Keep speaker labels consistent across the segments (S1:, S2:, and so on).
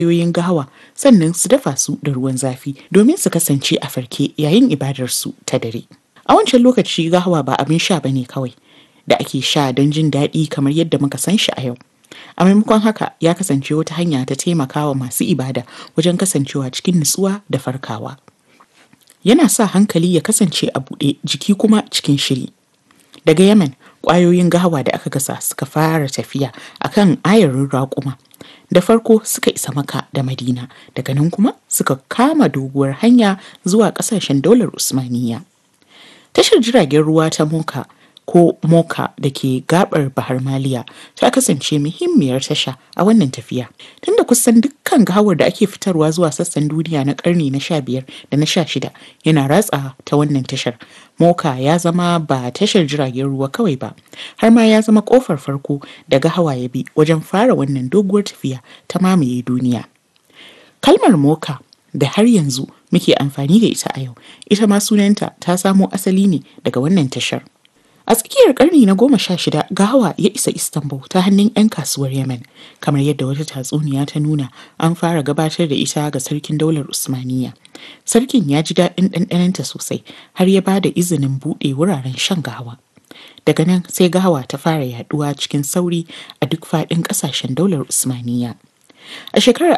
S1: ƙwayoyin gahawa sannan su dafa su da ruwan zafi domin su kasance a farke yayin ibadarsu ta dare. A wancan lokaci gahawa ba abin sha bane kawai da ake sha don jin daɗi kamar yadda muka san shi a yau. A maimakon haka ya kasance wata hanya ta taimakawa masu ibada wajen kasancewa cikin nutsuwa da farkawa. Yana sa hankali ya kasance a buɗe jiki kuma cikin shiri. Daga Yemen, ƙwayoyin gahawa da aka gasa suka fara tafiya akan ayarin raƙuma. Da farko suka isa maka da Madina, daga nan kuma suka kama doguwar hanya zuwa ƙasashen daular Usmaniyya. Tashar jiragen ruwa ta Moka ko Moka da ke gabar Bahar Maliya ta kasance muhimmiyar tasha a wannan tafiya. Tunda kusan dukkan gawar da ake fitarwa zuwa sassan duniya na karni na sha biyar da na sha shida yana ratsa ta wannan tashar. Moka ya zama ba tashar jiragen ruwa kawai ba, har ma ya zama kofar farko da gahawa ya bi wajen fara wannan doguwar tafiya ta mamaye duniya. Kalmar Moka da har yanzu muke amfani da ita a yau, ita ma sunanta ta samo asali ne daga wannan tashar. A tsakiyar karni na goma sha shida gahawa ya isa Istanbul ta hannun 'yan kasuwar Yemen, kamar yadda wata tatsuniya ta nuna an fara gabatar da ita ga sarkin daular Usmaniyya. Sarkin ya ji daɗin ɗanɗanonta sosai har ya ba da izinin buɗe wuraren shan gahawa. Daga nan sai gahawa ta fara yaɗuwa cikin sauri a duk faɗin ƙasashen daular Usmaniyya. A shekarar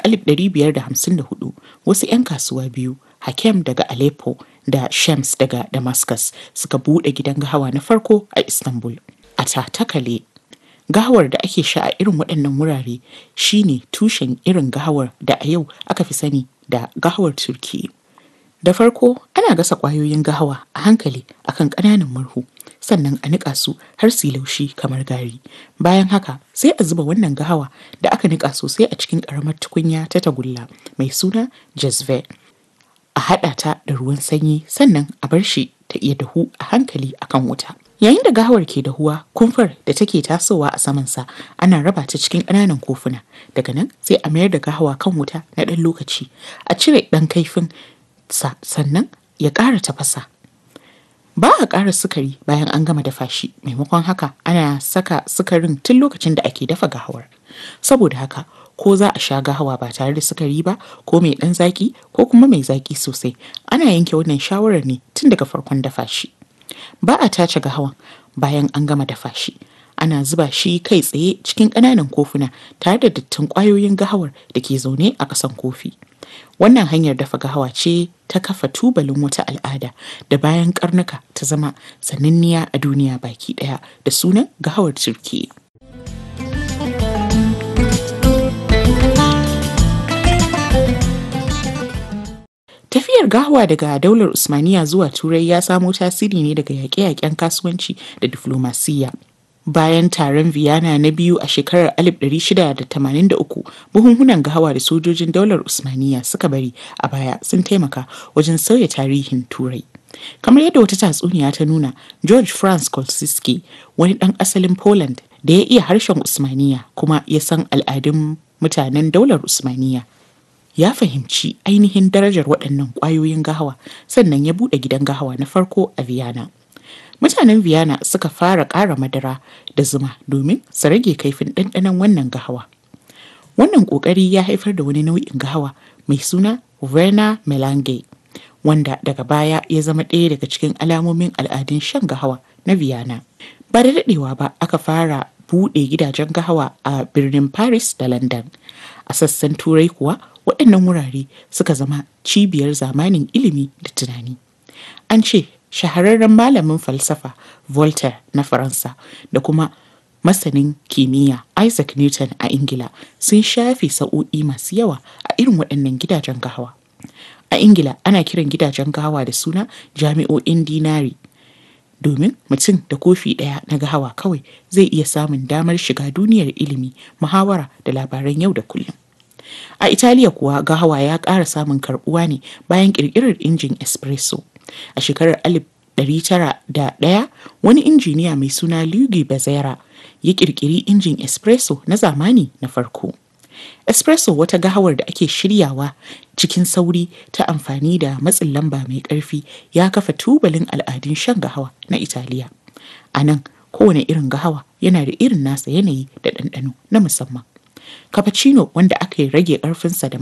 S1: 1554 wasu 'yan kasuwa biyu Hakem daga Aleppo da Shams daga Damascus suka buɗe gidan gahawa na farko a Istanbul. A Tatakale, gahawar da ake sha a irin waɗannan wurare shine tushen irin gahawar da a yau aka fi sani da gahawar Turki. Da farko ana gasa ƙwayoyin gahawa a hankali akan ƙananan murhu sannan a niƙa su har su laushi kamar gari. Bayan haka sai a zuba wannan gahawa da aka niƙa sosai a cikin ƙaramar tukunya ta tagulla mai suna jazve. a haɗa ta da ruwan sanyi sannan a bar shi ta iya dahu a hankali akan wuta. Yayin da gawar ke dahuwa, kumfar da take tasowa a samansa ana raba ta cikin ƙananan kofuna. Daga nan sai a mayar da gahawa kan wuta na ɗan lokaci, a cire ɗan kaifin sa sannan ya ƙara tafasa. Ba a ƙara sukari bayan an gama dafa shi, maimakon haka ana saka sukarin tun lokacin da ake dafa gahawar. Saboda haka ko za a sha gahawa ba tare da sukari ba ko mai ɗan zaki ko kuma mai zaki sosai ana yanke wannan shawarar ne tun daga farkon dafa shi ba a tace gahawan bayan an gama dafa shi ana zuba shi kai tsaye cikin ƙananan kofuna tare da dattin ƙwayoyin gahawar da ke zaune a ƙasan kofi wannan hanyar dafa gahawa ce ta kafa tubalin wata al'ada da bayan karnuka ta zama sananniya a duniya baki ɗaya da sunan gahawar turkiyya Tafiyar gahawa daga daular Usmaniya zuwa Turai ya samo tasiri ne daga yaƙe-yaƙen kasuwanci da diflomasiyya. Bayan taron Vienna na biyu a shekarar 1683, buhunhunan gahawa da sojojin daular Usmaniya suka bari a baya sun taimaka wajen sauya tarihin Turai. Kamar yadda wata tatsuniya ta nuna, George Franz Kolsisky, wani ɗan asalin Poland da ya iya harshen Usmaniya kuma ya san al'adun mutanen daular Usmaniya. ya fahimci ainihin darajar waɗannan ƙwayoyin gahawa sannan ya buɗe gidan gahawa na farko a Vienna. Mutanen Vienna suka fara ƙara madara da zuma domin su rage kaifin ɗanɗanon wannan gahawa. Wannan ƙoƙari ya haifar da wani nau'in gahawa mai suna Verna Melange, wanda daga baya ya zama ɗaya daga cikin alamomin al'adun shan gahawa na Vienna. Ba da daɗewa ba aka fara buɗe gidajen gahawa a birnin Paris da London. A sassan Turai kuwa waɗannan wurare suka zama cibiyar zamanin ilimi da tunani. An ce shahararren malamin falsafa Voltaire na Faransa da kuma masanin kimiyya Isaac Newton a Ingila sun shafe sa'o'i masu yawa a irin waɗannan gidajen gahawa. A Ingila ana kiran gidajen gahawa da suna jami'o'in dinari. Domin mutum da kofi ɗaya na gahawa kawai zai iya samun damar shiga duniyar ilimi, muhawara da labaran yau da kullum. A Italiya kuwa gahawa ya ƙara samun karɓuwa ne bayan ƙirƙirar injin espresso. A shekarar 1901 wani injiniya mai suna Luigi Bezzera ya ƙirƙiri injin espresso na zamani na farko. Espresso wata gahawar da ake shiryawa cikin sauri ta amfani da matsin lamba mai ƙarfi ya kafa tubalin al'adun shan gahawa na Italiya. A nan kowane irin gahawa yana da irin nasa yanayi da ɗanɗano na musamman. cappuccino wanda aka yi rage ƙarfinsa da